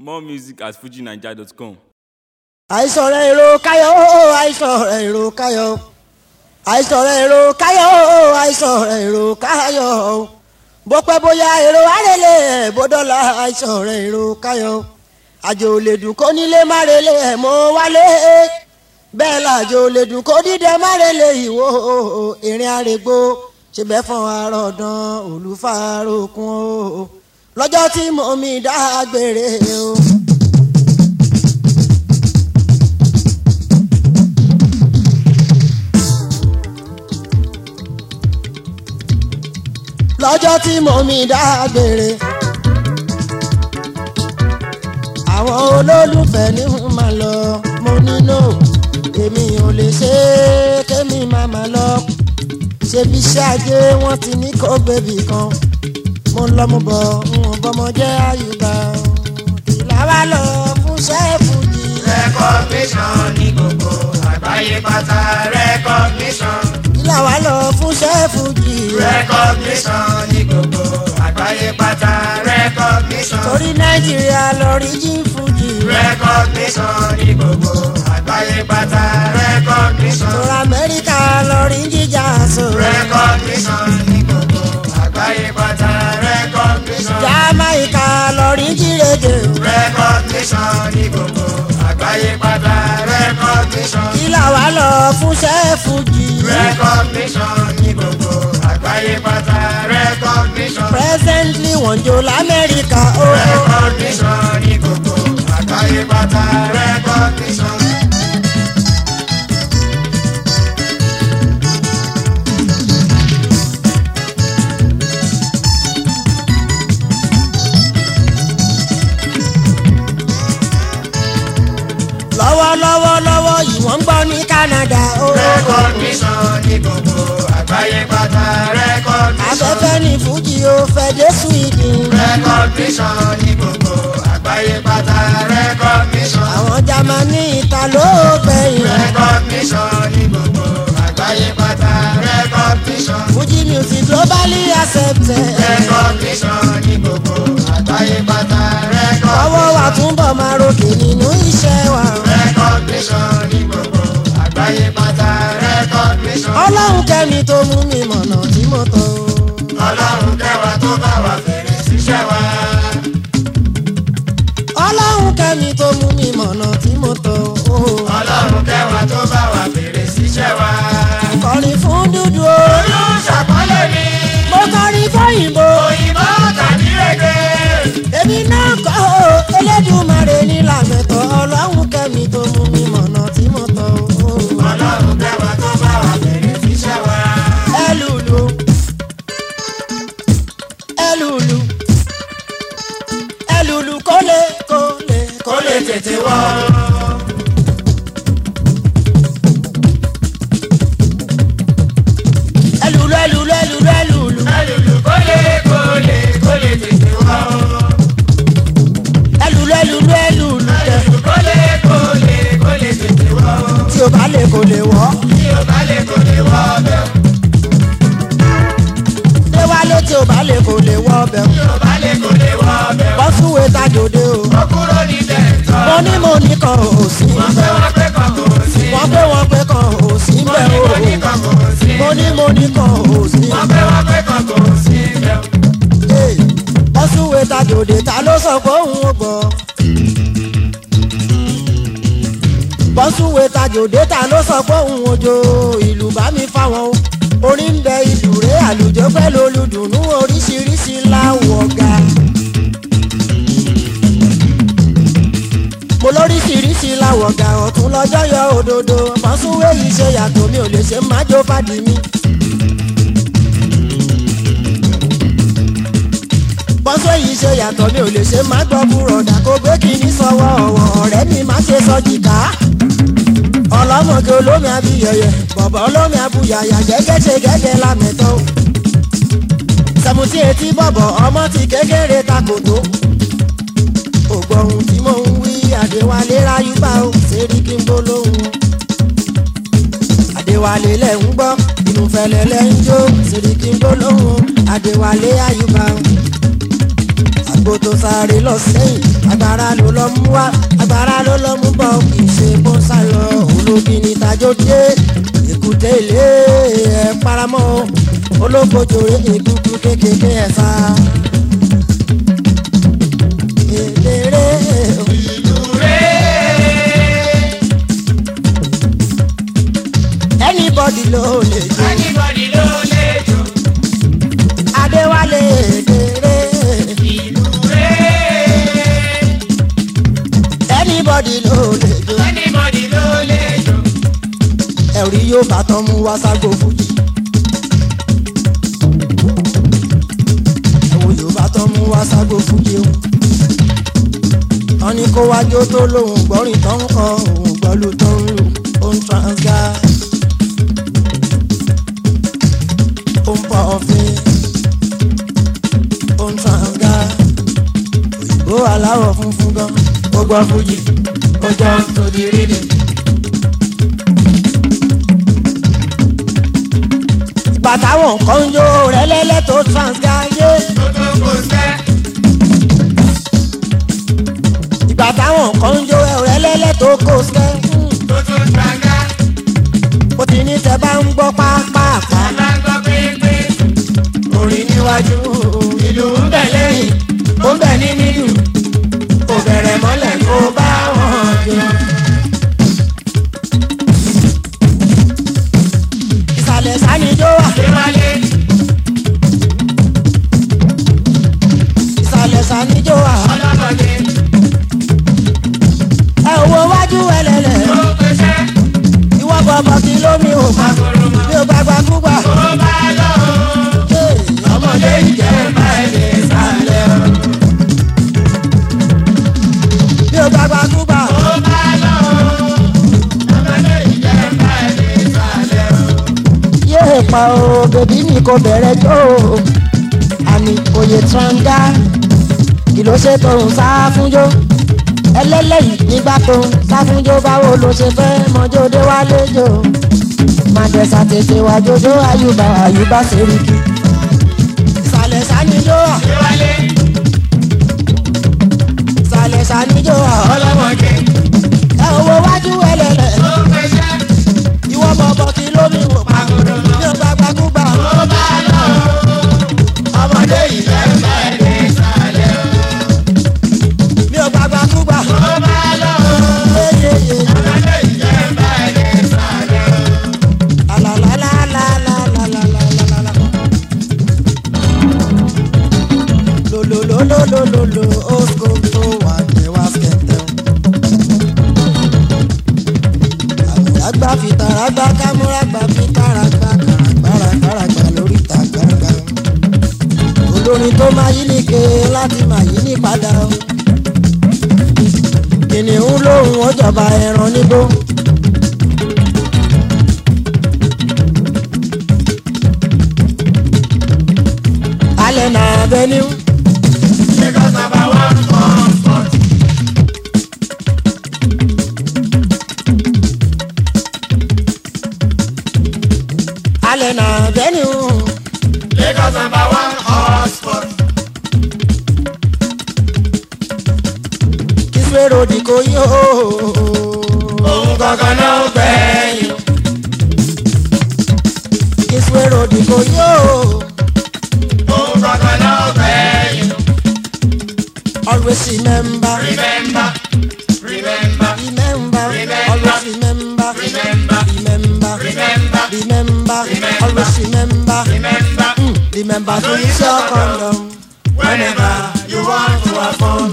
More music at fujinaija.com. àìsàn rẹ̀ èrò káyọ̀ àìsàn rẹ̀ èrò káyọ̀ àìsàn rẹ̀ èrò káyọ̀ àìsàn rẹ̀ èrò káyọ̀ bó pẹ́ bóyá èrò àrèlè ẹ̀ bó dọ́là àìsàn rẹ̀ èrò káyọ̀ àjò lè dùn kó nílé má relé ẹ̀ mọ́ wálé bẹ́ẹ̀ làjò lè dùn kó dídẹ má relé ìwò ìrìn àrègbò ṣe bẹ́ẹ̀ fọ́n àròdàn olùfàròkun o lọ́jọ́ tí mo mi dágbére o. lọ́jọ́ tí mo mi dágbére. àwọn olólùfẹ́ ní n máa lọ mo nílò èmi ò lè ṣe é kémi máa máa lọ. ṣebí iṣẹ́ ajé wọ́n ti ní kó bébì kan mo ń lọ mo bọ̀ n ò bọ́mọ jẹ́ àyùbá. ìlà wa lọ fún ṣẹ́ẹ̀fù yìí. recognition ní gbogbo àgbáyé pátá recognition ìlà wa lọ fún ṣẹ́ẹ̀fù yìí. recognition ní gbogbo àgbáyé pátá recognition torí nàìjíríà lọ rí jí fújì. recognition ní gbogbo àgbáyé pátá recognition torí amẹ́ríkà lọ rí jíjà sọ. recognition ní gbogbo àgbáyé pátá recognition Jamaica lọ rí jírèdè recognition ní gbogbo àgbáyé pátá recognition. kí làwa lọ fún sẹ́ẹ̀fù jì recognition ní gbogbo àgbáyé pátá recognition. presently wọ́n jó lamẹ́ríkà ó recognition ní gbogbo àgbáyé pátá recognition. lọ́wọ́lọ́wọ́ lọ́wọ́ yìí wọ́n ń gbọ́ ní Canada ó recognition ní gbogbo àgbáyé pátá recognition. afẹ́fẹ́ ní fújì ó fẹ́ dé Sweden recognition ní gbogbo àgbáyé pátá recognition. àwọn Germany ìta ló gbẹ̀yìn recognition ní gbogbo àgbáyé pátá recognition. fújì music globally accepted recognition ní gbogbo àgbáyé pátá ọwọ́ wa recognition. túnbọ̀ máa ròkè nínú iṣẹ́ wa recognition ní gbogbo àgbáyé pátá recognition. ọlọ́run kẹ́mi tó mú mi mọ̀nà tí mo tọ́ o. ọlọ́run kẹwàá tó bá wà fèrè síṣẹ́ wa. ọlọ́run kẹ́mi tó mú mi mọ̀nà tí mo tọ́ o. ọlọ́run kẹwàá tó bá wà fèrè síṣẹ́ wa. kọrin fún dúdú o. olú ṣàpọ́nlé mi. mo kọrin fóyìnbó. òyìnbó tàbí rege. èmi náà kọ́ o. elédùmarè ní làmẹ́tọ̀ ọlọ́run kẹ́mi tó mú mi mọ̀nà tí mo tọ́ o. ọlọ́run kẹwàá tó bá wà fèrè síṣẹ́ wa. ẹ lùlù ẹ lùlù ẹ lùlù kólé kólé kó lè tètè wọ́. ẹ lùlù ẹ lùlù ẹ lùlù ẹ lùlù ẹlùlù kó lè kó lè kó lè tètè wọ́. ẹ lùlù ẹ lùlù ẹ lùlù tẹ ẹlùlù kó lè kó lè kó lè tètè wọ́. tí o bá lè kó lè wọ́. tí o bá lè kó lè wọ́ bẹ́ẹ̀. déwálé tí o bá lè kó lè wọ́ ọbẹ̀ tí o bá lè kó lè wọ́ bẹ́ẹ̀. bọ́sùwé tajòde o. ó kúrò ní tẹ̀tọ́. mo ní mo ní kan ò sí wọ́n bẹ́ẹ̀ fẹ́ wọ́n pé kan kò sí. wọ́n pé wọ́n pé kan ò sí mo bẹ́ẹ̀ ní o. mo ní kan kò sí. mo ní mo ní kan ò sí wọ́n fẹ́ wọ́n pé kan kò sí. bẹ́ẹ̀. bọ́sùwé tajòde ta ló sọ pé òun ò gbọ́. bọ́sùwé tajòde ta ló sọ pé òun ò jó ìlú bá mi fáwọn o. orí ń bẹ ìlú rẹ̀ àlùjọ pẹ̀lú olùdùnnú oríṣiríṣi láwọ̀ ga. mo lóríṣiríṣi láwọ̀ ga ọ̀tún lọ́jọ́ yọ òdodo mọ́súwé yìí ṣe yàtọ̀ mi ò lè ṣe májò fàdí mi. bọ́sọ̀ yìí ṣe yàtọ̀ mi ò lè ṣe má gbọ́ búrọ̀dà kó gbé kínní sọ́wọ́ ọ̀wọ́ ọ̀rẹ́ mi má ṣe sọ jìkà. ọlọ́mọge olómi abiyẹyẹ bọ̀bọ̀ olómi abuyàyà gẹ́gẹ́ ṣe gẹ́gẹ́ lámẹ́tọ́. sẹ̀mùtì etí bọ̀bọ̀ ọmọ ti kékeré takòtó. ògbọ̀hún tí mò ń wí àdéwálé ráyúbá o ṣèrí kí n bó lóhùn. àdéwálé lẹ̀ ń gbọ́ inú fẹlẹ̀ lẹ̀ ń jó ṣèrí kí n bó lóhùn àdéwálé àyùbá o àgbo tó sáré lọ sẹ́yìn agbára ló lọ lọ mú wá agbára ló lọ mú bọ̀ kì í ṣe bó ń sá lọ olóbi ní tajó dé èkúté ilé ẹ̀ paramọ́ olókojòrè egungun kékeré ẹ̀ sá. Èdèrè anybody ló lè jó Anybody ló lè jó Adéwálé èdèrè ìlú rẹ̀. anybody ló lè jó Anybody ló lè jó. ẹ̀rí yóò bá tán mú wá ságo fújì. ẹ̀wò yóò bá tán mú wá ságo fújì o. wọ́n ní kó wájú tó lóhùn gbọ́rìn tó ń kọ òun gbọ́lù tó ń lù ó ń transga. ó ń pọ̀ ọ̀fin ó ń transga. òyìnbó aláwọ̀ funfun gan ó gbọ́ fújì ó jọ ń tó di rí ni. ìgbà táwọn kan ń jó rẹ́lẹ́lẹ́ tó transgáyé Tó tó kò sẹ́. ìgbà táwọn kan ń jó rẹ́lẹ́lẹ́ tó kó sẹ́ Tó tó gbàgá. ó ti ní tẹ bá ń gbọ́ pápápá Bàbá gbọ́ pépé. orin níwájú ìlú ń bẹ̀ lẹ́yìn ó ń bẹ̀ ní nínú kò bẹ̀rẹ̀ mọ́lẹ̀ kó bá wọn jó. ìsàlẹ̀ sanijó wà Déwálé. ìsàlẹ̀ sanijó wà Ọlọ́mọdé. ẹ wo wájú ẹlẹ́lẹ̀ Tó pèsè. ìwọ bọ̀bọ̀ kí lómi ò pa Àgòrò mọ́. bí ó gbàgbà kúgbà. Tó bá lọ. ọmọdé ìjẹ́ bá ẹni sálẹ̀ o. bí o gbàgbà kúgbà Tó bá lọ. Ọmọdé ìjẹ́ bá ẹni sálẹ̀ o. yéé pa o bèbí mi kò bẹ̀rẹ̀ jó o. àmì òye tranga kì ló ṣe tó ń sá fúnjó ẹlẹ́lẹ́yìí nígbà tó ń sá fúnjó báwo ló ṣe fẹ́ mọ́jó dé wálé jò màdẹ́sà tètè wá jójó àyùbá àyùbá sẹ́ríkì. ìsàlẹ̀ sanijó à Déwálé. ìsàlẹ̀ sanijó à Ọlọ́mọdé. ẹ owó wájú ẹlẹ́lẹ̀. Tó pèsè. ìwọ bọ̀bọ̀ kí lómi wò pa Àgòrò mọ́. bí o gbàgbà kúgbà Tó bá lọ. Ọmọdé ìjẹ́ bá ẹni sálẹ̀ o. bí o gbàgbà kúgbà Tó bá lọ. yeyeye Ọmọdé ìjẹ́ bá ẹni sálẹ̀ o. alalalalalalalalala. lolololololo osko tó wà ní wáṣẹ̀tẹ̀. àgbàlagbà fi tàràgbà kámúràgbà fi tàràgbà kàràgbàrà kàràgbà lórí ìta gbangba. olórin tó máa yí nìke láti máa yí ní padà o. kìnìún lóhùn ó jọba ẹran nígbó. alẹ́ náà bẹ ní. Lagos number one for sport. alẹ́ náà bẹ ní. Lagos number one for sport. kíṣe ròdì kò yí o. Òun gangan náà gbẹ̀yìn. kíṣe ròdì kò yí o. Òun gangan náà gbẹ̀yìn. always remember Remember, remember, remember Remember. always remember remember, remember remember, remember Remember. always remember remember. Mm, remember to use your condom Whenever you want to have fun.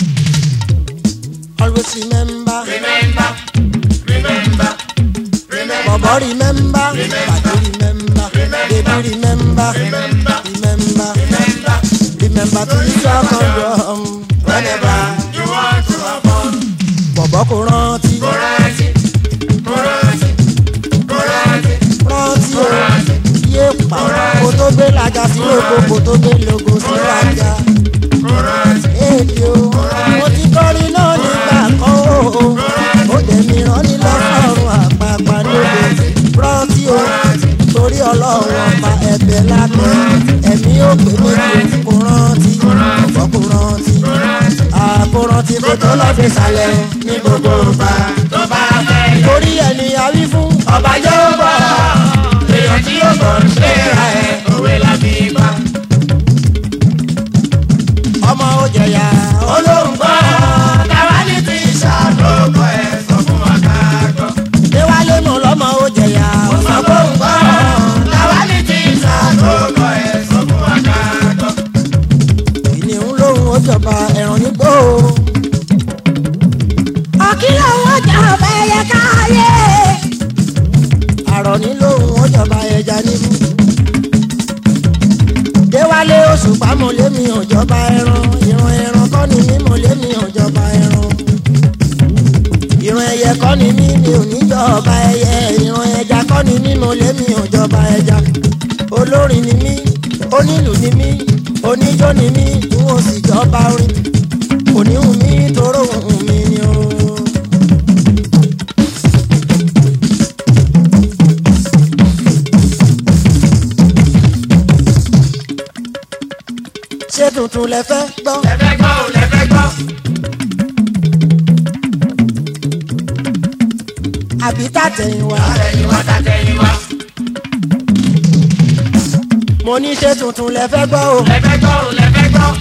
always remember Remember, remember, remember, bobo remember padi remember baby remember remember, remember remember. remember to use your condom Whenever you want to have fun. bọ̀bọ̀ kò rántí Kò rántí, kò rántí, kò rántí, rántí kò o rántí, yé pa kó tó gbé lajà sí logo kó tó gbé logo sí lajà kò rántí. èdè o mo ti kọrin náà nígbà kan o ó dẹ̀ mi rán ní lọ́sọ̀rùn àpapà lóde rántí o torí ọlọ́run ọba ẹ̀bẹ̀ lábẹ́ ẹ̀mí ò pé méjì kò rántí ọ̀pọ̀ kò rántí àkó rántí kó tó lọ fi sàlẹ̀ ní gbogbo ọba tó bá fẹ́ yẹ. torí ẹni àwí fún ọba jẹ́ ó gbọ́ èèyàn tí ó gbọ́ ṣe ra ẹ̀ òwe la fi bá. ọmọ ó jẹyà olóhùn gbọ́ táwa ní ti ṣàlókọ ẹ̀ sọ fún wa ká gbọ́. déwálé mọ̀ lọ́mọ ó jẹyà ọmọ gbóhùn gbọ́ táwa ní ti ṣàlókọ ẹ̀ sọ fún wa ká gbọ́. ìníhùn lóhùn ó jọba ẹ̀ràn nígbò. ọ̀kìlọ̀ wọn jọba ẹyẹ káyé. àrọ̀ ní lóhùn ó jọba ẹja níbú. déwálé oṣù pamọ́ lémi òjọba ẹran ìran ẹran kọ́ ni mímọ́ lémi òjọba ẹran. ìran ẹyẹ kọ́ ni mí mi ò ní jọba ẹyẹ ìran ẹja kọ́ ni mímọ́ lémi òjọba ẹja. olórin ni mí onílù ni mí oníjó ni mí n ò sì jọba orin oníhùn mi tóró hùn mi ni o. ṣé tuntun lẹ fẹ́ gbọ́. lẹ́fẹ́ gbọ́ ò lẹ́fẹ́ gbọ́. àbí tàtẹ̀yìnwá. àtẹ̀yìn wa tàtẹ̀yìn wa. mo ní ṣé tuntun lẹ fẹ́ gbọ́ o. lẹ́fẹ́ gbọ́ ò lẹ́fẹ́ gbọ́.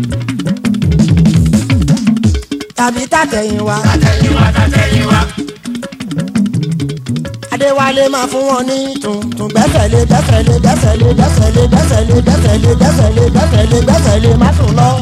tàbí tàtẹ̀yìnwá. tàtẹ̀yìn wa tàtẹ̀yìn wa. adéwálé máa fún wọn ní tuntun gbẹ́sẹ̀lé gbẹ́sẹ̀lé gbẹ́sẹ̀lé gbẹ́sẹ̀lé gbẹ́sẹ̀lé gbẹ́sẹ̀lé gbẹ́sẹ̀lé gbẹ́sẹ̀lé gbẹ́sẹ̀lé má sùn lọ.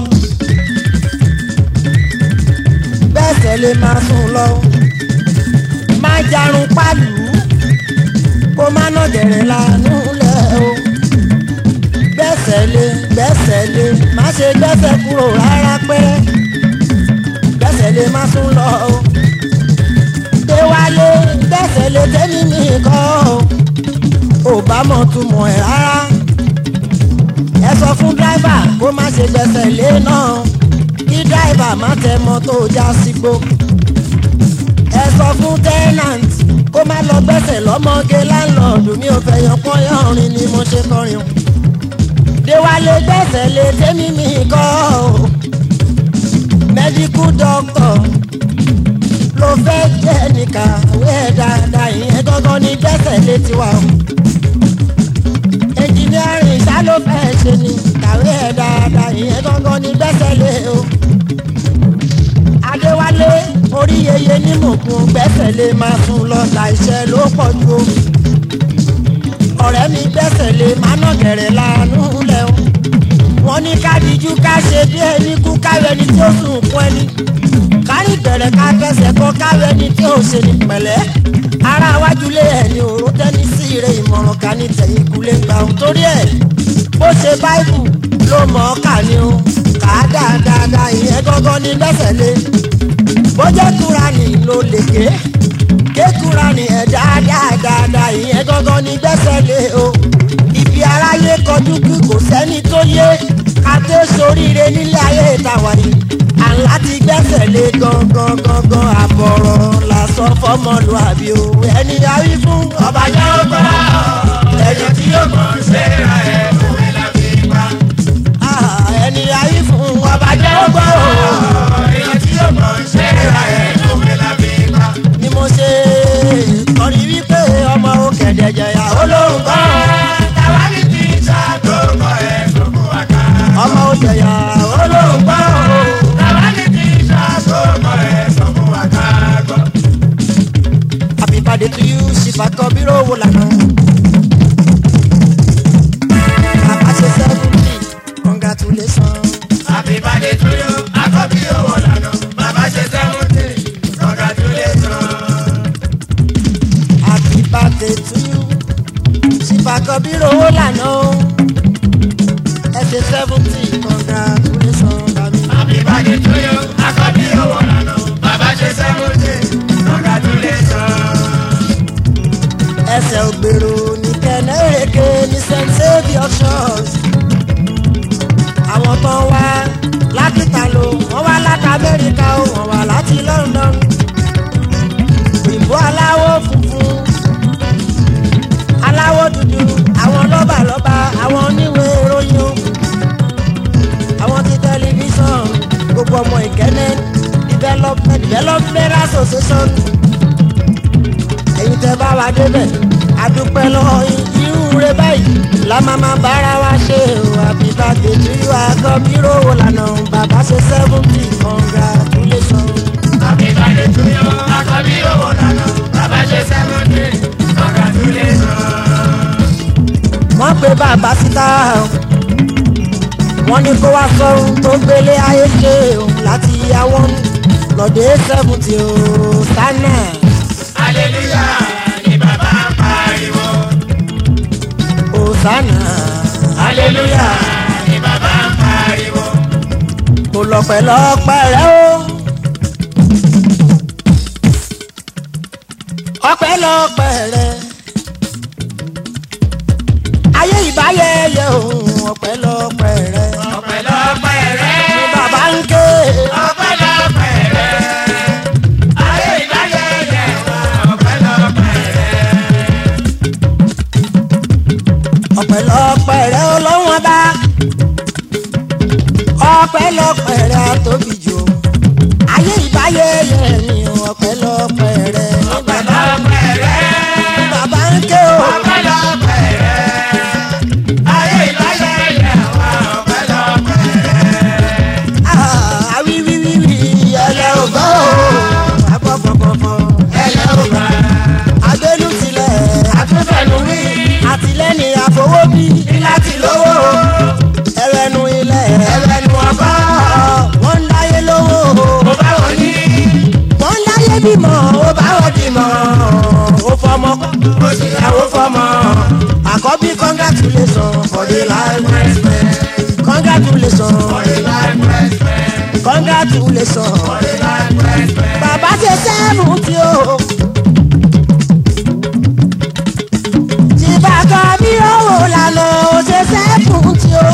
gbẹ́sẹ̀lé má sùn lọ. má jarun pálù kó má nà gẹ̀rẹ̀ lánú lẹ̀ o. gbẹ́sẹ̀lé gbẹ́sẹ̀lé má ṣe gbẹ́sẹ̀ kúrò rárá pẹ́rẹ́ gbẹ́sẹ̀lé má sùn lọ o déwálé gbẹ́sẹ̀ lé tẹ́mi nìkan o ò bá mọ̀ túmọ̀ ẹ̀ rárá ẹ sọ fún dráìvà kó má ṣe gbẹ́sẹ̀ lé náà kí dráìvà má tẹ mọ́tò já sígbó ẹ sọ fún tẹ́nàntì kó má lọ gbẹ́sẹ̀ lọ́mọge láńlọ́ọ̀dù mi ò fẹ́ yan pọ́nyán orin ni mo ṣe kọrin o déwálé gbẹ́sẹ̀ lé tẹ́mi nìkan o mẹ́díkù dọ́kítọ̀ ló fẹ́ jẹ́ ní kàwé ẹ̀ dáadáa ìyẹn gángan ní gbẹ́sẹ̀ létí wa o. ẹnjìnírìn ṣá ló fẹ́ ṣe ní kàwé ẹ̀ dáadáa ìyẹn gángan ní gbẹ́sẹ̀ lé o. adéwálé orí yeye ní mòkun gbẹ́sẹ̀ lé máa sùn lọ láìṣẹ́ ló pọ̀ ju o. ọ̀rẹ́ mi gbẹ́sẹ̀ lé máa nà gẹ̀rẹ̀ lánú lẹ̀ o. wọ́n ní ká dijú ká ṣe bí ẹni kú káwé ẹni tí ó sùn kún ẹni kárí bẹ̀rẹ̀ ká fẹsẹ̀ kọ́ káwé ẹni tí ó ṣe ní pẹ̀lẹ́ ara wájú lé ẹni òró tẹ́ni sí ire ìmọ̀ràn ká ní tẹ̀yìn kulé gbà ó torí ẹ̀ bó ṣe báìbù ló mọ̀ ọ́ kà ní o kà á dáadáa ìyẹn gángan ní gbẹ́sẹ̀ lé bó jẹ́ kúranì ló lè ké ké kúranì ẹ̀ dáadáa ìyẹn gángan ní gbẹ́sẹ̀ lé o ibi aráyé kọjú kí kò sẹ́ni tó yé ká tó soríire nílé ayé ìtawà yìí àlá ti gbẹ́sẹ̀ lé gangan gangan àbọ̀rọ̀ lásán fọmọlúàbí o ẹni àwí fún ọba jẹ́ ó gbọ́ èèyàn tí ó gbọ́ ṣe ra ẹ̀ òwe la fi bá. ah, ẹni àwí fún ọba jẹ́ ó gbọ́ èèyàn tí ó gbọ́ ṣe ra ẹ̀ òwe la fi bá. ni mo ṣe kọrin wípé ọmọ òkèdè jẹyà olóhùn gbọ́ táwa ní ti ṣàlókọ ẹ̀ sọ fún wa ká. ọmọ òjẹyà olóhùn gbọ́ táwa ní ti ṣàlókọ ẹ̀ sọ fún wa ká gbọ́. happy birthday to you ṣìfàkọ bírò wò lànà development association ẹ̀yin tẹ́ bá wa débẹ̀ adúpẹ́ lọ́wọ́ yín irú rẹ báyìí la máa máa bára wa ṣe o àbíbá kejì wa kọ́ bírò wò lànà bàbá ṣe seventy congratulation. Àbíbáyé tún yọ akọ́bí owó lànà. Bàbá ṣe sẹ́wọ́ntì. Congratulations. wọ́n pe bàbá síta o wọ́n ní kó wá sọ́run tó gbélé ayé ṣe o láti yàwọ́ lọ́dẹ̀ seventy o sánà Hallelujah ni bàbá ń pariwo. o sánà Hallelujah ni bàbá ń pariwo. kò lọ́pẹ̀lọpẹ̀ rẹ o. ọpẹ́lọpẹ́ rẹ ayé ìbáyẹyẹ òun ọpẹ́lọpẹ́ rẹ Ọpẹ́lọpẹ́ rẹ̀. ni bàbá ń ké Ọpẹ́lọpẹ́ rẹ̀. Ayé ìbáyẹyẹ wa. Ọpẹ́lọpẹ́ rẹ̀. ọpẹ́lọpẹ́ rẹ ọlọ́wọ́n bá ọpẹ́lọpẹ́ rẹ àtóbi jù ayé ìbáyẹyẹ ni ọpẹ́lọpẹ́ rẹ ni bàbá Ọpẹ́lọpẹ́ rẹ̀. ni bàbá ń ké o. Ọpẹ́lọpẹ́ rẹ̀. Ayé ìbáyẹyẹ wa. Ọpẹ́lọpẹ́ rẹ̀. àwíwíwíwí ẹlẹ́ ò gbọ́ o agbọ́gbọ́gbọ́gbọ́ Ẹlẹ́ ò bá. agbélú tilẹ̀ Àtúnfẹ̀lú wí. àtìlẹ́yìn àfọwọ́bí Láti lówó. ẹrẹ́nu ilẹ̀ Ẹlẹ́nu ọba. wọ́n ń dáyé lówó Mo bá wọn ní. wọ́n ń dáyé bímọ ó bá wọ́n bímọ ó fọmọ Mo sì yàwó fọmọ. àkọ́bí congratulation for the life Respect. congratulation For the life respect. congratulation For the life respect. bàbá ṣe sẹ́ẹ̀mù tí o. tí bàtà bí owó lànà ó ṣe sẹ́ẹ̀mù tí o.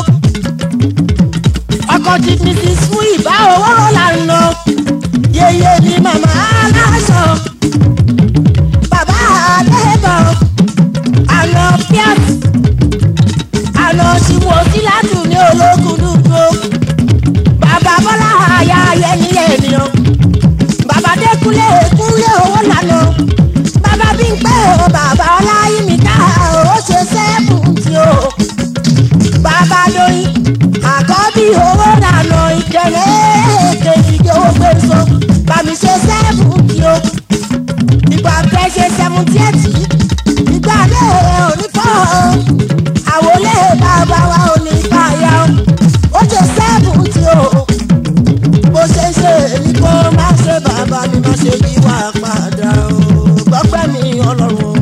ọkọ̀ tí mrs fún ìbá owó lànà yeye ni màmá aláṣọ. bàbá àlẹ́bọ̀ àná piat àná ṣìwò síláàtù ní ológun dúdú. bàbá bọ́lá àyà ayẹyẹ ènìyàn bàbá dẹkùnlé kúnlé owó lànà bàbá bí ń pẹ́ o bàbá ọláyími ká o ṣe sẹ́ẹ̀bù tí o bàbá lóyún àkọ́bí owó lànà ìkẹlẹ́ kejì owó gbèsò bàmí ṣe sẹ́ẹ̀bù tí o ìgbà pẹ́ ṣe sẹ́mùtì ẹ̀tì ìgbà lé onífọ́ àwọlé bàbá wa ò ní báyà ó ṣe sẹ́ẹ̀bù tí o bó ṣe ń ṣe èyí kó má ṣe bàbá mi má ṣe yí wá padà o gbọ́pẹ́ mi ọlọ́run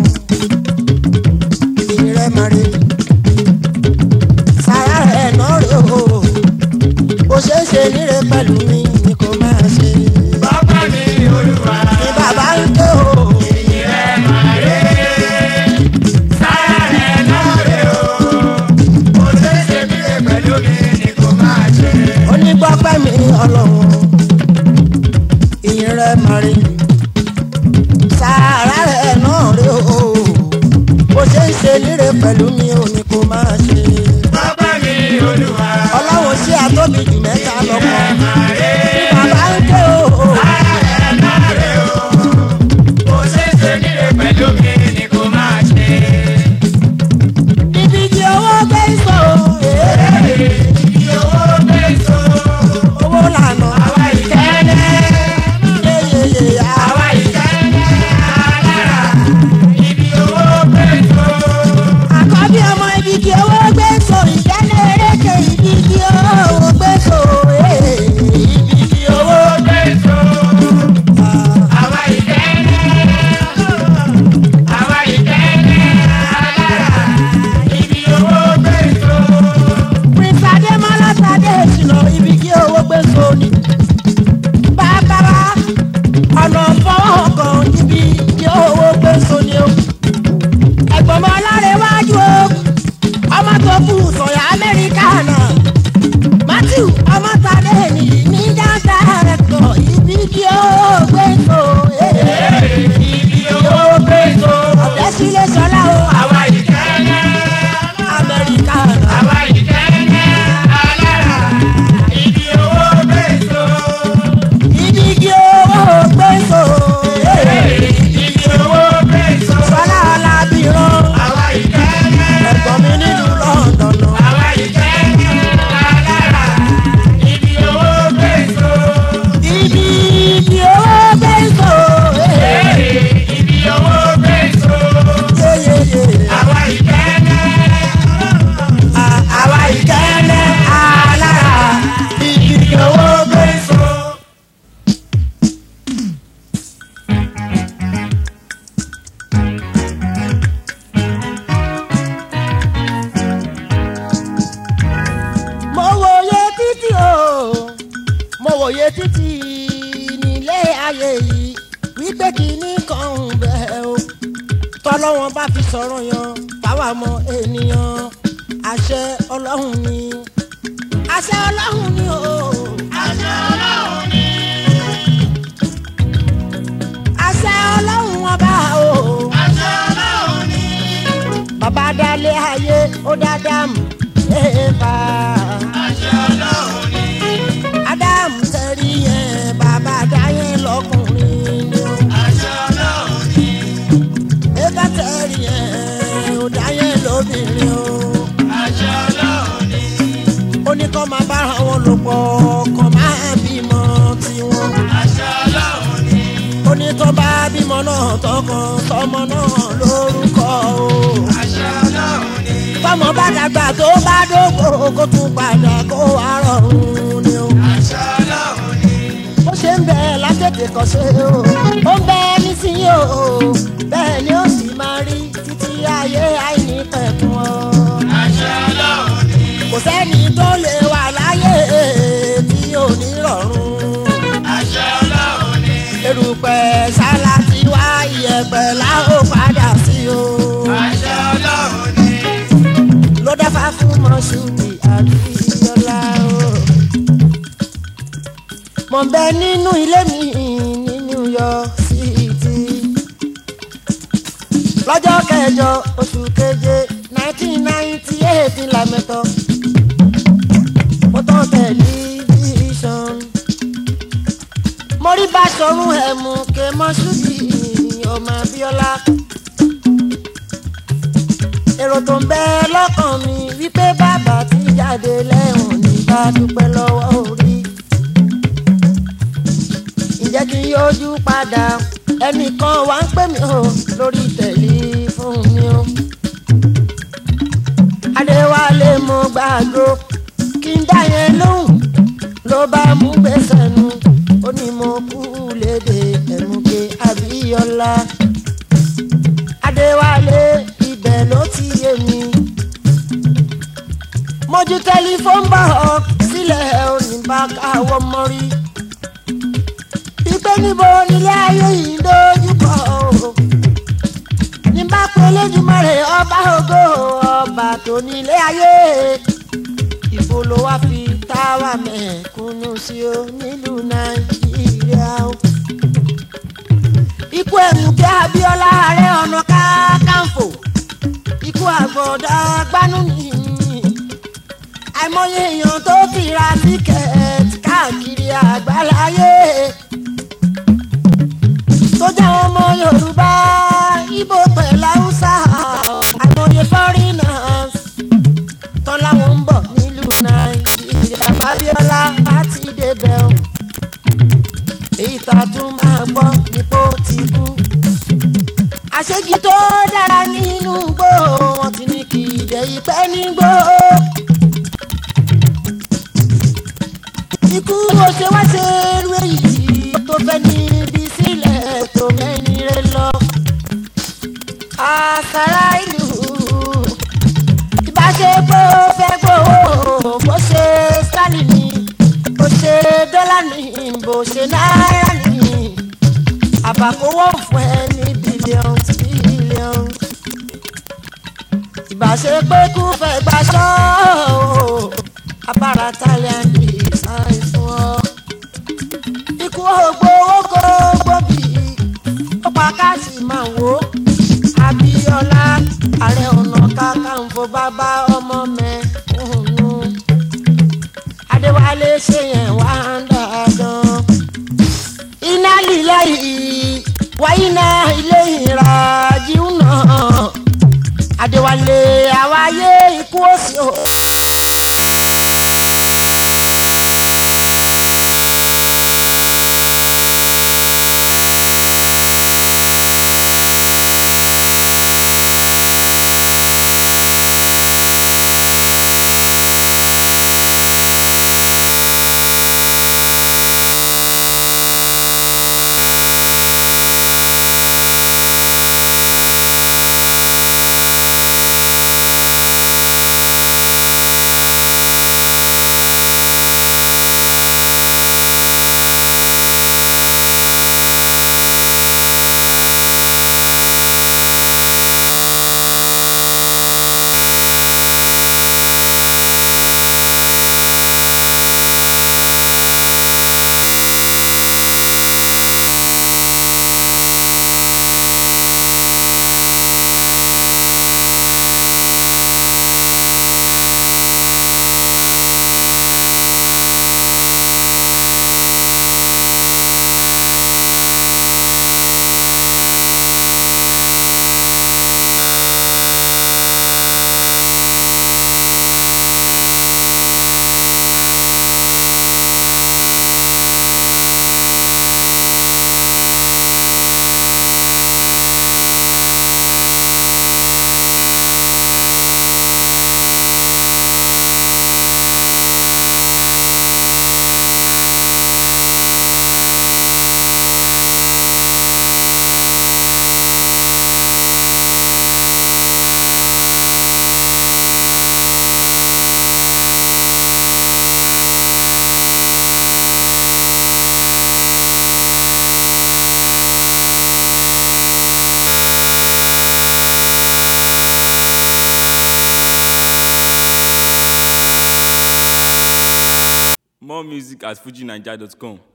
ìrẹ́ máa rí sára rẹ̀ náà rí o bó ṣe ń ṣe níre pẹ̀lú mi ni kò máa ṣe Bàbá mi Olúwa. ni bàbá ń ké o Ìrẹ́ máa rè é. Sára rẹ̀ náà rè o. Mo ṣe é ṣe mí rè pẹ̀lú mi ni kò máa ṣe. onígbọ́pẹ́ mi ọlọ́run ìrẹ́ máa rí sára rẹ̀ náà rí o bó ṣe ń ṣe níre pẹ̀lú mi ò ní kò máa ṣe. Bàbá mi Olúwa. ọlọ́run sí àtóbi jù mẹ́ta lọ́kọ̀ Máa rè é. bàbá ń ké o Sára rẹ̀ náà rè o. Mo ṣe é ṣe mí rè pẹ̀lú mi ni kò máa ṣe. ibi tí owó gbé sọ ee, Ibi owó gbé so. owó lànà Àwa ìkẹ́lẹ́. yeyeye Àwa ìkẹ́lẹ́ alára. Ibi owó gbé so. àkọ́bí ọmọ ibi tí owó gbé sọ ìjẹ́lẹ̀ eréke ibi tí owó gbé sọ ee, ibi tí láyé yìí wípé kìíní kan ń bẹ o tọ́lọ́wọ́n bá fi sọ̀rọ̀ yan táwa mọ ènìyàn àṣẹ ọlọ́run ni àṣẹ ọlọ́run ni o àṣẹ ọlọ́run ni. àṣẹ ọlọ́run ọba o àṣẹ ọlọ́run ni. bàbá dálé ayé ó dá dáàmú éèpà àṣẹ ọlọ́run ni. ádámù tẹ̀rí yẹn bàbá dáyé lọ́kùnrin ni o. àṣẹ ọlọ́run ni. Ẹ̀ka tẹ̀rí ẹ̀ ò dáyé lóbìnrin o. àṣẹ ọlọ́run ni. Ó ní kọ́ máa bára wọn lò pọ̀ kọ́ máa bímọ tiwọn. àṣẹ ọlọ́run ni. Ó ní tó bá bímọ náà tọkàn tọmọ náà lórúkọ o. àṣẹ ọlọ́run ni. Tọmọ bá dàgbà tó bá dógbò kó tún padà kó wá rọrùn ni o. àṣẹ ọlọ́run ni. Ó ṣe ń bẹ látètè kọ́ ṣe o. Ó ń bẹ nísìnyí o. Bẹ́ẹ̀ ni ó sì máa rí títí ayé àìní pẹ̀kun o. àṣẹ ọlọ́run ni. kò sẹ́ni tó lè wà láyé tí ò ní rọrùn. àṣẹ ọlọ́run ni. erùpẹ̀ sálá ti wá iyẹ̀pẹ̀ láò padà sí o. àṣẹ ọlọ́run ni. ló dáfá fún mọ́ṣúdì àbíyọ́lá o. mo ń bẹ nínú ilé mi ní New York City. lọ́jọ́ kẹjọ oṣù keje nineteen ninety eight lamẹ́tọ́ mo tán tẹlifíṣàn. mo rí Báṣọ̀run ẹ̀mú ké mọ́ṣúdì ọmọ Abíọ́lá èrò tó ń bẹ lọ́kàn mi wípé bàbá ti jáde lẹ́wọ̀n ní bá dúpẹ́ lọ́wọ́ orí. ǹjẹ́ kí n yọjú padà ẹnìkan wá ń pè mí o lórí tẹlifóònù mi o. adéwálé mo gbàgbó kí n dá yẹn lóhùn ló bá mú gbèsè nu ó ní mo kú lédè ẹ̀mùké Abíọ́lá adéwálé ibẹ̀ ló ti yé mi. mojú tẹlifóònù bá ọ sílẹ̀ oníbà káwọ́ mọ́rí. ìpè níbo nílé ayé yìí ń dojú kọ o. níbà pé Elédùmarè ọba ògo ọba tó nílé ayé. ìbò ló wá fi táwa mẹ́kúnnú sí o nílùú nàìjíríà o ikú ẹ̀mùkẹ́ Abíọ́lá Ààrẹ Ọ̀nà Kakanfò ikú àgbọ̀dá gbanú nìyí àìmọye èèyàn tó fi ra tíkẹ́ẹ̀tì káàkiri àgbáláyé tó jẹ́ ọmọ Yorùbá Ìgbò pẹ̀lú Haúsá àìmọye foreigners tán láwọn ń bọ̀ nílùú Nàìjíríà Abíọ́lá láti débẹ̀ o èyí tá a tún máa gbọ́ nípò ti kú. àṣejì tó dára nínú igbó wọn ti ní kí ìdẹ ìpẹ́ nígbó. ikú ó ṣe wá ṣe irú èyí tó fẹ́ níbi sílẹ̀ tó mẹ́ni rẹ lọ. àṣàrà ìlú ìbáṣepọ̀ fẹ́ gbowó bó ṣe Stalin ni bó ṣe dọ́là ní bó ṣe náírà ní àbàkówó fún ẹ ní bílíọ̀nù bílíọ̀nù. ìbáṣepọ̀ kú fẹ́ gbaṣọ́ abára Italian design fún ọ. ikú ògbó owó kó gbòbí ó pa káàsì máa wò ó. Abíọ́lá Ààrẹ Ọ̀nà Kakanfò bàbá ọmọ mẹ́kúnnù. Adéwálé ṣe yẹn wá ń dandan. Iná lílẹ̀ yìí wáyé náà ilé ìrajú náà. Adéwálé àwáyé ikú òsì o. More music at fujinaija.com.